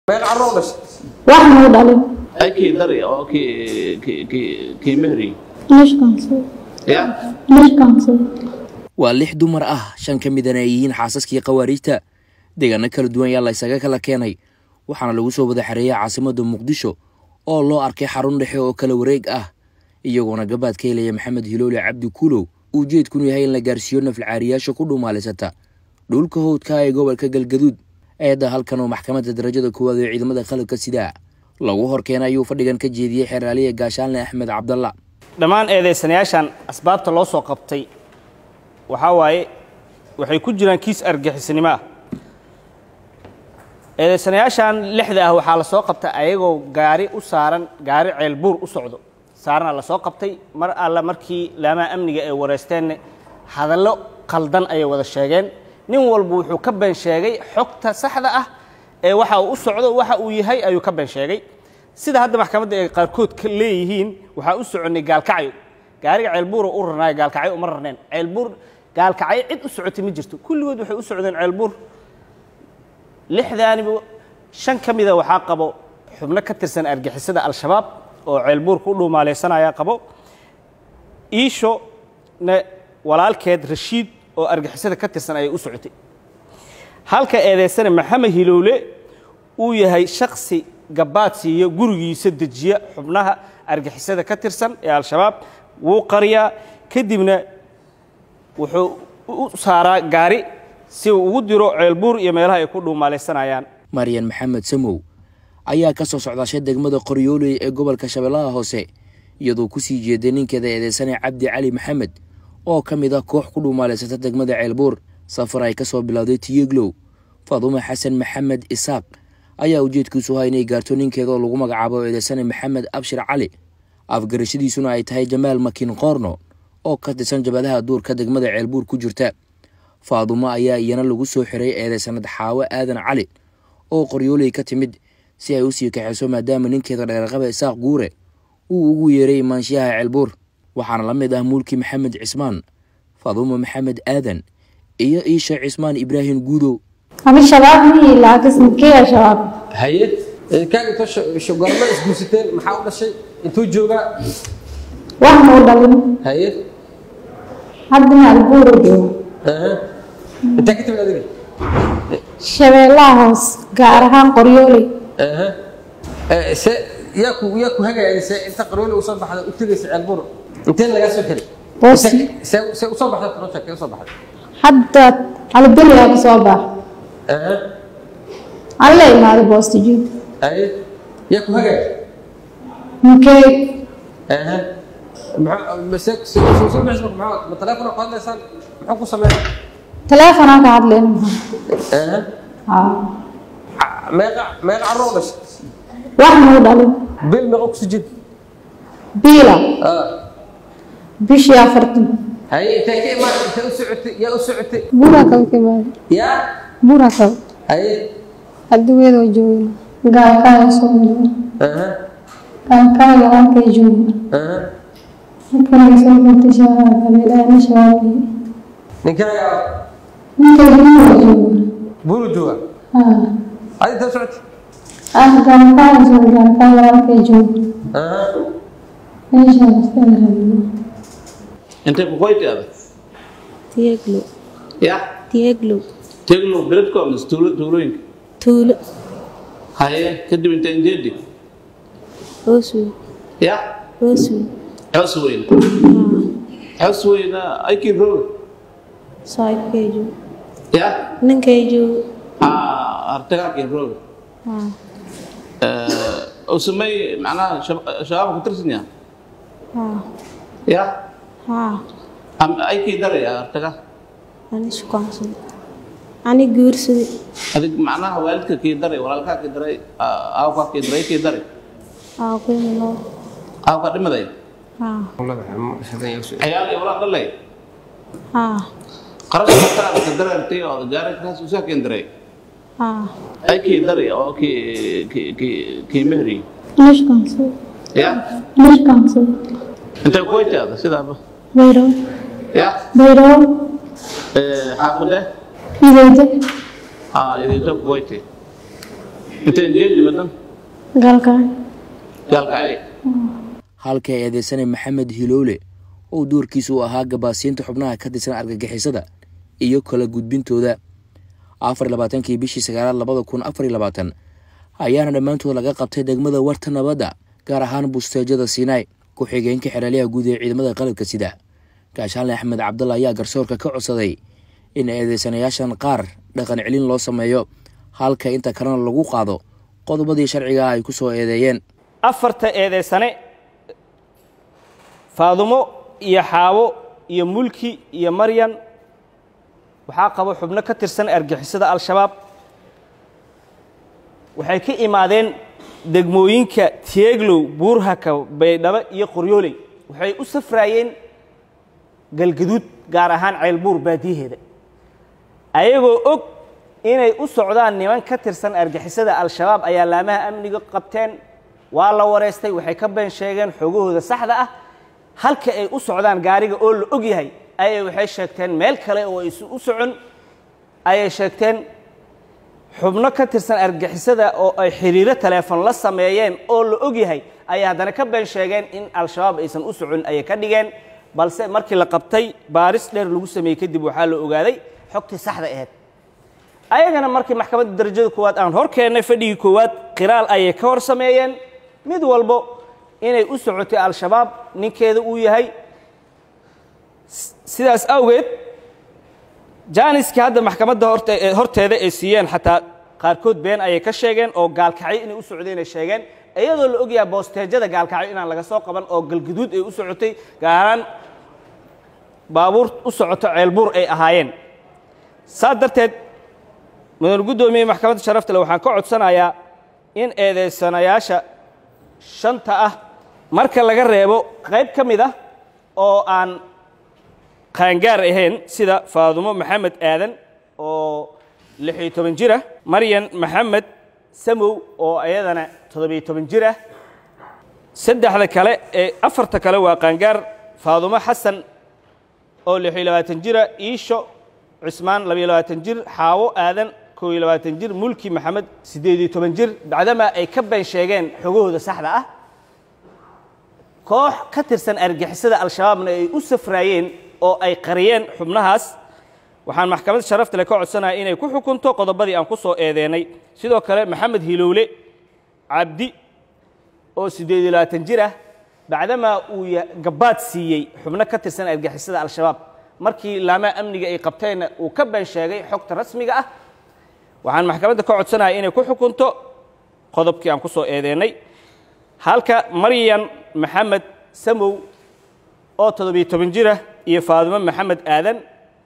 meeqa carruur dhashay wax muu dhalin ay kii dari oo kii kii kii kii mehri nishkaansi ya nishkaansi waa lix dumar ah shan ka midana ay yihiin xaasaskii khawaariijta deegaano kala duwan ayaa la ysaga kala keenay waxaana lagu soo wada xereeyay caasimadda muqdisho oo loo arkay xarun dhexe oo kala wareeg ah iyagoona gabaad ka helaya maxamed hiloole cabdi kuulow ujeedkunu yahay in la gaarsiiyo nafalcaariyaasha ku dhuumaalaysata dhulka howdka ee gobolka galgaduud eedda halkan oo maxkamadda darajada koowaad ee ciidamada qalabka sidaa lagu horkeenay ayuu fadhigan ka jeediyey xeraaliya gaashaanle axmed cabdalla dhammaan eedaysanayaashan asbaabta loo soo qabtay waxaa waaye waxay ku jiraan kiis argixisnimo ah eedaysanayaashan lixda ah waxaa la soo qabtay ayagoo gaari u saaran gaari ceelbuur u socdo saarana la soo qabtay mar alla markii laamaha amniga ay wareysteenna hadallo qaldan ayay wada sheegeen nin walba wuxuu ka been sheegay xogta saxda ah ee waxa uu u socdo waxa uu yahay ayuu ka been sheegay sida hadda maxkamadda ay qaarkood ka leeyihiin waxaa u soconnay gaalkacyo gaariga ceelbuura u rarnaayo gaalkacyo uma rarneen ceelbuur gaalkacyo cid u socotay ma jirto kulligood waxay u socdeen ceelbuur lixdaaniba shan ka mida waxaa qabo xubno ka tirsan argixisada al-shabaab oo ceelbuur ku dhuumaalaysanaya qabo iisho na walaalkeed rashiid oo argixisada ka tirsan ayay u socotay halka eedaysana maxamed hilowle uu yahay shaksi gabaad siiyo gurigiisa dejiya xubnaha argixisada ka tirsan ee al-shabaab wuu qariyaa kadibna wuxuu u saaraa gaari si uu ugu diro ceelbuur iyo meelaha ay ku dhuumaalaysanayaan maryan maxamed samow ayaa ka soo socdaashay degmada qoryooley ee gobolka shabeellaha hoose iyadoo ku sii jeeday ninkeeda eedeysane cabdi cali maxamed oo ka mid ah koox ku dhuumaalaysata degmada ceelbuur safar ay ka soo bilowday tiyeglow faadume xasan maxamed isaaq ayaa ujeedkiisu ahaa inay gaarto ninkeeda oo lagu magacaabo eedeysane maxamed abshir cali afgarashadiisuna ay tahay jamaal makin qoorno oo ka tirsan jabadaha duurka degmada ceelbuur ku jirta faadumo ayaa iyana lagu soo xiray eedeysanad xaawo aadan cali oo qoryooley ka timid si ay u sii kaxayso maadaama ninkeeda dheerqaba isaaq guure uu ugu yeeray imaanshiyaha ceelbuur waxaana la mid ah mulki maxamed cismaan faadumo maxamed aadan iyo iisha cismaan ibraahim guudow ama shabaab mihii laakiin kee shabaab haye kaan inta shogorma isguursateen maxaa u dhashay intuu joogaa wax muu dhalin haye haddana albuura jooga aha intaa ka timid adiga shabeellaha hoos gaar ahaan qoryooley aha Eh, se yaa ku yaa ku hagaya se inta qarooli u soo baxda u tegaysa ceelbur intee lagaa soo xiray Boosi. se se u soo baxda project u soo baxda hadda caliberiyaa ka soo bax aha alla imaaday boostijiin haye yaa ku hagaya ninkey aha maxaa mase soo soo bixis maxaa ma telefoon ku hadlaysaan muxuu ku sameeyay taleefonaan ka hadlayna maxaa aha haa meeqa meeqa carruur dhashay wax muu dhalin bil meeqa ku sujid biila ah bishii afartan haye intee ka imaan intee u socotay yaa u socotay buura kale ka imaada yaa buura kale haye adduunyadoo joogna gaalkaaga soo mudana aha gaalkaaga halkay joogna aha halkanay soo gurtay shabaab habeelaana shabaabay ninkaaga ninkay buura joogna buru jooga haa adi intee u socotay ah gaalkaaga soo gaalkaaga halkay joogna aha meeshaan iskaga rabno intay ku qoyti adag Tieglo. ya Tieglo. teglo beledko mise tuulo tuulooyinka Tuulo. haye kadib intay injeedi Osu. ya Osu. xos weyn xos weyna aykii roog Saibkeju. ya Ninkeju. ah artagaakii roog Ah. oo samey macnaha shab- shabaabka ku tirsan yaha Ah. ya Ah. Am- aykii daraya artaga Ani shukaansan. Ani guursadi. adig macnaha waalidka kii daray walaalkaa kii daray ah, aawkaa kii daray kii daray Ah, kuwi no. aawkaa dhimaday Ah. ciyaal iyo walaal dhalay Ah. qarashka markaa ka darartay oo gaari kaas usaa keen daray Ah. ay kii daray oo kii kii kii kii mehri nishkaansi ya nishkaansi intay ku weytaada sidaaba bayro ya bayro xaafade idayde ah idinta ku weytay inteen jeedi madan galkaan gaalkacay halka eedeysanay maxamed hilowle oo doorkiisu u ahaa gabaasiinta xubnaha ka tirsan argagixisada iyo kala gudbintooda afar labaatankii bishii sagaalaad labada kun afar labaatan ayaana dhammaantood laga qabtay degmada warta nabadda gaar ahaan busteejada siinaay ku-xigeenka xeraalyaha guud ee ciidamada qalabka sida gaashaanle axmed cabdalla ayaa garsoorka ka codsaday in eedeysanayaashan qaar dhaqan celin loo sameeyo halka inta kalena lagu qaado qodobadii sharciga ah ay ku soo eedeeyeen afarta eedeysane faadumo iyo xaawo iyo mulki iyo maryan waxaa qabo xubno ka tirsan argixisada al-shabaab waxay ka imaadeen degmooyinka tieglow buurhaka baydhabo iyo qoryooley waxay u safraayeen galgaduud gaar ahaan ceylbuur baadiyaheeda ayagoo og inay u socdaan niman ka tirsan argixisada al-shabaab ayaa laamaha amniga qabteen waa la wareystay waxay ka been sheegeen xoogahooda saxda ah halka ay u socdaan gaariga oo la og yahay ayay waxay sheegteen meel kale oo aysan u socon ayay sheegteen xubno ka tirsan argixisada oo ay xiriiro teleefon la sameeyeen oo la og yahay ayay haddana ka been sheegeen in al-shabaab aysan u socon ayay ka dhigeen balse markii la qabtay baaris dheer lagu sameeyey kadib waxaa la ogaaday xogtii saxda aheyd ayagana markii maxkamadda darajada koowaad aan hor keennay fadhigii koowaad qiraal ayay ka hor sameeyeen mid walbo inay u socotay al-shabaab ninkeeda uu yahay sidaas awgeed jaaniskii hadda maxkamadda horteeda ay siiyeen xataa qaarkood been ayay ka sheegeen oo gaalkacyo inay u socdeen ay sheegeen iyadoo la ogyaha boosteejada gaalkacyo inaan laga soo qaban oo galguduud ay u socotay gaaraan baabuur u socoto ceelbuur ay ahaayeen saas darteed mudane guddoomiye maxkamadda sharafta le waxaan ka codsanayaa in eedeysanayaasha shanta ah marka laga reebo qayb ka mid ah oo aan qaangaar ahayn sida faadumo maxamed aadan oo lixiyo toban jir ah maryan maxamed samow oo iyadana toddobiyo toban jir ah saddexda kale ee afarta kale waa qaangaar faadumo xasan oo lixiyo labaatan jira iisho cismaan labayo labaatan jir xaawo aadan koo iyo labaatan jir mulki maxamed siddeed iyo toban jir bacdamaa ay ka been sheegeen xogahooda saxda ah koox ka tirsan argixisada al-shabaabna ay u safraayeen oo ay qariyeen xubnahaas waxaan maxkamadda sharafta le ka codsanaya inay ku xukunto qodobadii aan ku soo eedeennay sidoo kale maxamed hilowle cabdi oo siddeed iyo labaatan jir ah bacdamaa uu gabaad siiyey xubno ka tirsan argixisada al-shabaab markii laamaha amniga ay qabteenna uu ka been sheegay xogta rasmiga ah waxaan maxkamadda ka codsanaya inay ku xukunto qodobkii aan ku soo eedeennay halka maryan maxamed samow oo toddobiyo toban jir ah iyo faadimo maxamed aadan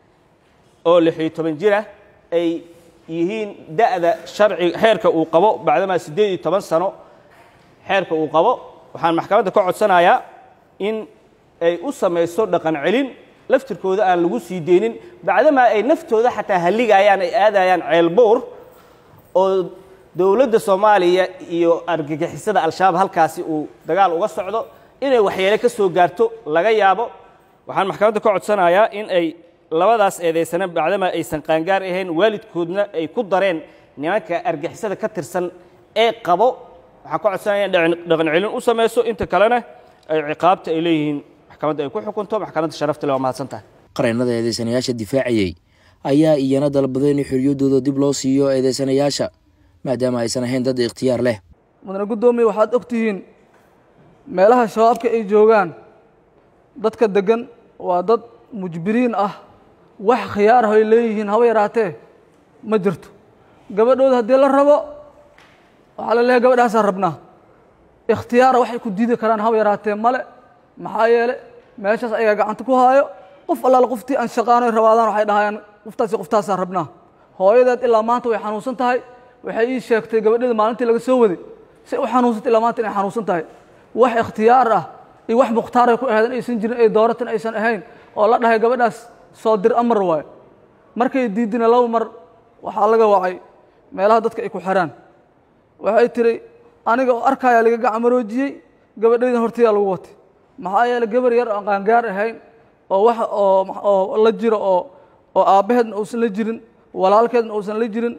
oo lixiyo toban jir ah ay yihiin da'da sharci xeerka uu qabo bacdamaa siddeed iyo toban sano xeerka uu qabo waxaan maxkamadda ka codsanayaa in ay u samayso dhaqan celin laftirkooda aan lagu sii deynin bacdamaa ay naftooda xataa halligayaan ay aadayaan ceelbuur oo dowladda soomaaliya iyo argagixisada al-shabaab halkaasi uu dagaal uga socdo inay waxyeele ka soo gaarto laga yaabo waxaan maxkamadda ka codsanayaa in ay labadaas eedaysana bacdamaa aysan qaangaar ahayn waalidkoodna ay ku dareen nimanka argixisada ka tirsan ee qabo waxaan ka codsanaya in dhaqan celin u samayso inta kalena ay ciqaabta ay leeyihiin maxkamadda ay ku xukunto maxkamadda sharafta le waa mahadsantahay qareennada eedeysanayaasha difaacayey ayaa iyana dalbaday in xorriyaddooda dib loo siiyo eedeysanayaasha maadaama aysan ahayn dad ikhtiyaar leh mudane guddoomiye waxaad og tihiin meelaha shabaabka ay joogaan dadka deggan waa dad mujbiriin ah wax khiyaar ah ay leeyihiin haba yaraatee ma jirto gabadhooda haddii la rabo waxaa la leeyahay gabadhaasaan rabnaa ikhtiyaara waxay ku diidi karaan haba yaraatee male maxaa yeele meeshaas ayagaa gacanta ku haayo qof allaala qoftii aan shaqaanoy rabaadaan waxay dhahayaan qoftaasi qoftaasaan rabnaa hooyadeed ilaa maanta way xanuunsan tahay waxay ii sheegtay gabadheeda maalintii laga soo waday si u xanuunsantay ilaa maanta inay xanuunsan tahay wax ikhtiyaar ah iyo wax mukhtaaray ku ahayd in aysan jirin ay dooratan aysan ahayn oo la dhahay gabadhaas soo dir amar waayo markay diidina laba mar waxaa laga wacay meelaha dadka ay ku xiraan waxay tiri aniga oo arkayaa laga gacmaroojiyey gabadhaydan hortayaa lagu watay maxaa yeele gabar yar aan qaangaar ahayn oo wax oo oo la jiro oo oo aabbaheedna uusan la jirin walaalkeedna uusan la jirin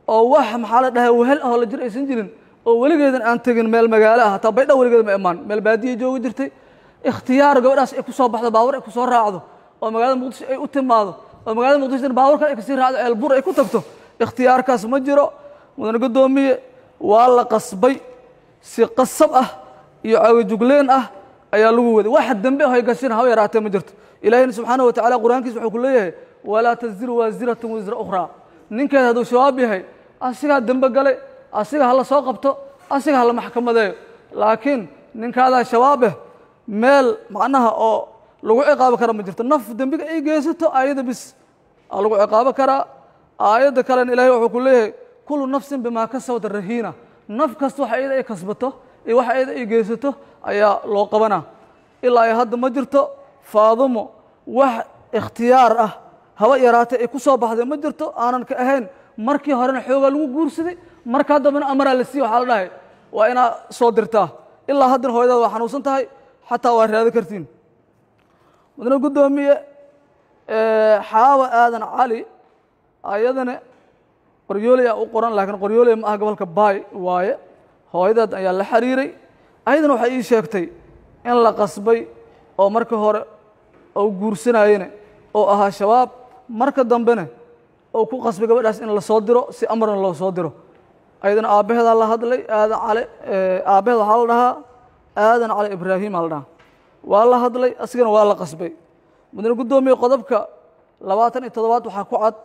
oo wax maxaa la dhahay wehel ahoo la jir aysan jirin oo weligeedan aan tegin meel magaalo ah hataa baydha weligeeda ma imaan meel baadiya joogi jirtay ikhtiyaar gabadhaas ay ku soo baxdo baawur ay ku soo raacdo oo magaalada muqdisho ay u timaado oo magaalada muqdisho baawur kale ay kasii raacdo ceelbur ay ku tagto ikhtiyaarkaas ma jiro mudane guddoomiye waa la qasbay si qasab ah iyo caagajugleen ah ayaa lagu waday waxa dembe ah ay gashin haba yaraatee ma jirto ilaahayna subxaanahu watacaala qur-aankiisa wuxuu ku leeyahay walaa taziru waasiratun wisra ukhraa ninkeed hadduu shabaab yahay asigaa dembe galay asiga hala soo qabto asiga hala maxkamadeeyo laakiin ninkaadaa shabaabeh meel macnaha oo lagu ciqaabo kara ma jirto naf dembiga ay geysato aayadda bis aa lagu ciqaabo karaa aayadda kalena ilaahay wuxuu ku leeyahay kullu nafsin bimaa kasabata rahiina naf kasta waxa iyada ay kasbato iyo waxa iyada ay geysato ayaa loo qabanaa ilaa ay hadda ma jirto faadumo wax ikhtiyaar ah haba yaraatee ay ku soo baxday ma jirto aanan ka ahayn markii horena xoogaa lagu guursaday markaa dambena amaraa la siiye waxaa la dhahay waa inaa soo dirtaa ilaa haddana hooyadaada waa xanuunsan tahay xataa waa raado kartiin mudane guddoomiye xaawa aadan cali ayadana qoryooley aa u qoran laakiin qoryooley ma aha gobolka baay waaye hooyadeed ayaa la xiriiray ayadana waxay ii sheegtay in la qasbay oo marka hore ou guursanayene oo ahaa shabaab marka dambena ou ku qasbay gabadhaas in la soo diro si amarna loo soo diro ayadana aabbaheedaa la hadlay aadan cale aabbaheed waxaa la dhahaa aadan cali ibraahimaa la dhahaa waa la hadlay asigana waa la qasbay mudane guddoomiye qodobka labaatan iyo toddobaad waxaa ku cad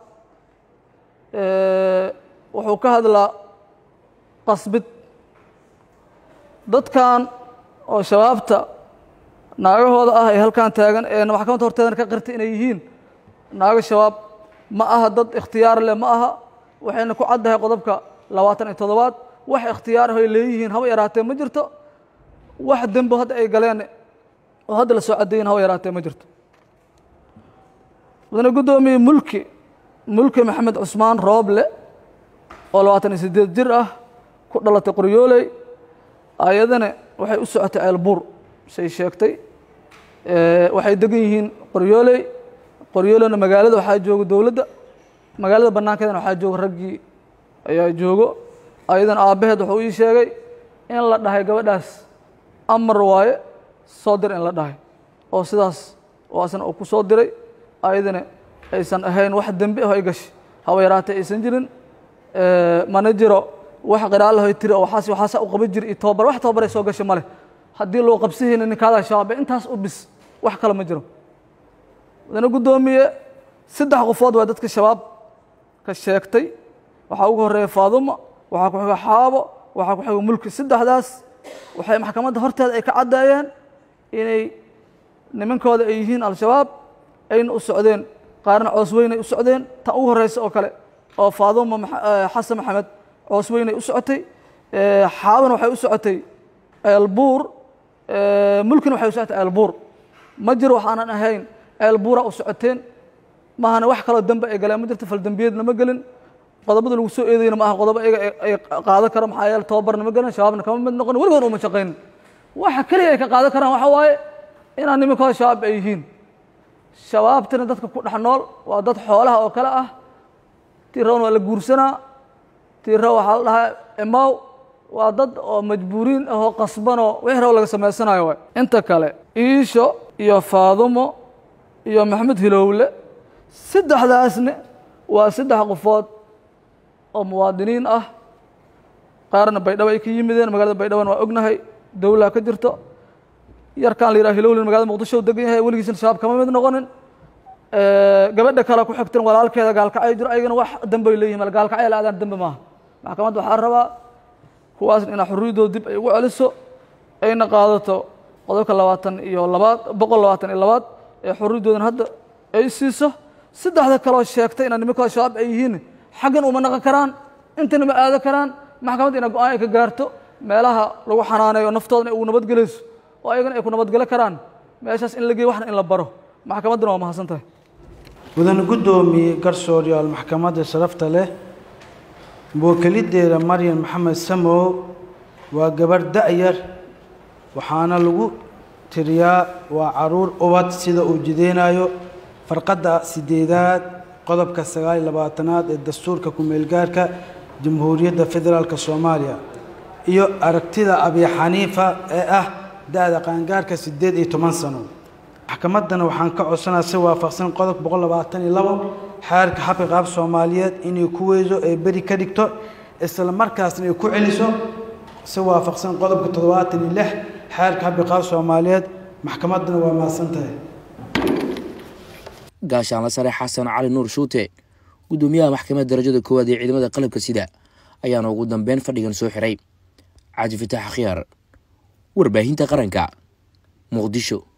wuxuu ka hadlaa qasbid dadkan oo shabaabta naagahooda ah ee halkan taagan ee maxkamadda horteedana ka qirtay inay yihiin naago shabaab ma aha dad ikhtiyaar leh ma aha waxayna ku caddahay qodobka labaatan iyo toddobaad wax ikhtiyaar ah ay leeyihiin haba yaraatee ma jirto wax dembo hadda ay galeen oo hadda la soo caddeeyin haba yaraatee ma jirto mudane guddoomiye mulki mulki maxamed cusmaan rooble oo labaatan iyo siddeed jir ah ku dhalatay qoryooley ayadana waxay u socotay ceelbuur say sheegtay waxay degan yihiin qoryooley qoryooleyna magaalada waxaa jooga dowladda magaalada bannaankeedana waxaa jooga raggii ayaa joogo ayadana aabbaheed wuxuu ii sheegay in la dhahay gabadhaas amar waaye soo dir in la dhahay oo sidaas waasna uu ku soo diray ayadana aysan ahayn wax dembi ah ay gashay haba yaraatee aysan jirin mana jiro wax qiraalahoy tiri oo waxaas waxaasa u qaban jiri iyo tobabar wax tobabar ay soo gashay male haddii loo qabsihayna ninkaadaa shabaabay intaas u bis wax kale ma jiro mudane guddoomiye saddex qofood waa dadka shabaab ka sheegtay waxaa ugu horeeya faaduma waxaa ku xiga xaabo waxaa ku xiga mulki saddexdaas waxay maxkamadda horteeda ay ka caddeeyeen inay nimankooda ay yihiin al-shabaab ayna u socdeen qaarna coos weynay u socdeen tan ugu horeysa oo kale oo faaduma xasan maxamed coos weynay u socotay xaabana waxay u socotay ceelbuur mulkina waxay u socotay ceelbuur ma jiro waxaanan ahayn ceelbuura u socoteen maahana wax kaloo dembe ay galeen ma jirto faldembiyeedna ma gelin qodobada lagu soo eedayna ma aha qodobo iyaga ay qaadan karo maxaa yeele tobabarna ma gelin shabaabna kama mid noqon weligood uma shaqaynin waxa keliya ay ka qaadan karaan waxa waaye inaan nimankooda shabaab ay yihiin shabaabtina dadka ku dhex nool waa dad xoolaha oo kale ah tiirawn waa la guursanaa tiira waxaa la dhahaa imaw waa dad oo majbuuriin ahoo qasbanoo wixii rabo laga samaysanayo waay inta kale iisho iyo faadumo iyo maxamed hilowle saddexdaasne waa saddex qofood oo muwaadiniin ah qaarna baydhabo ay ka yimideen magaalada baydhabona waa ognahay dowlaa ka jirto yarkaan la yidhaha hilowlin magalada muqdisho u degan yahay weligiisna shabaab kama mid noqonin gabadha kale ku xigtan walaalkeeda gaalkacay jiro ayagana wax dambay leeyihin mal gaalkacay la aadaan dambe maaha maxkamadda waxaa rabaa kuwaasna inaa xorriyaddooda dib ay ugu celiso ayna qaadato qodobka labaatan iyo labaad boqol labaatan iyo labaad ee xorriyaddoodana hadda ay siiso saddexda kaloo sheegtay inaa nimankooda shabaab ay yihiin xaggan uma naqon karaan intana ma aado karaan maxkamadda ina go-aan ay ka gaarto meelaha lagu xanaaneeyo naftoodana ay ugu nabadgelayso oo ayagana ay ku nabadgelo karaan meeshaas in la geeyo waxna in la baro maxkamadduna waa mahadsan tahay mudane guddoomiye garsooryaal maxkamadda sharafta leh muwakeliddeeda maryan maxamed samow waa gabarh da-yar waxaana lagu tiriyaa waa caruur ubad sida uu jideynayo farqadda sideedaad qodobka sagaal iyo labaatanaad ee dastuurka ku-meelgaarka jamhuuriyadda federaalk soomaaliya iyo aragtida abi xaniifa ee ah da-da qaangaarka siddeed iyo toban sano maxkamaddana waxaan ka codsanaa si waafaqsan qodob boqol labaatan iyo labo xeerka xabka qaab soomaaliyeed inay ku weyso ee beri ka dhigto isla markaasna ay ku celiso si waafaqsan qodobka toddobaatan iyo lix xeerka xabka qaab soomaaliyeed maxkamaddana waa mahadsan tahay gaashaanla sare xasan cali nuur shuute gudoomiyaha maxkamadda darajada koowaad ee ciidamada qalabka sida ayaana ugu dambeyn fadhigan soo xiray cabdi fataax khiyaar warbaahinta qaranka muqdisho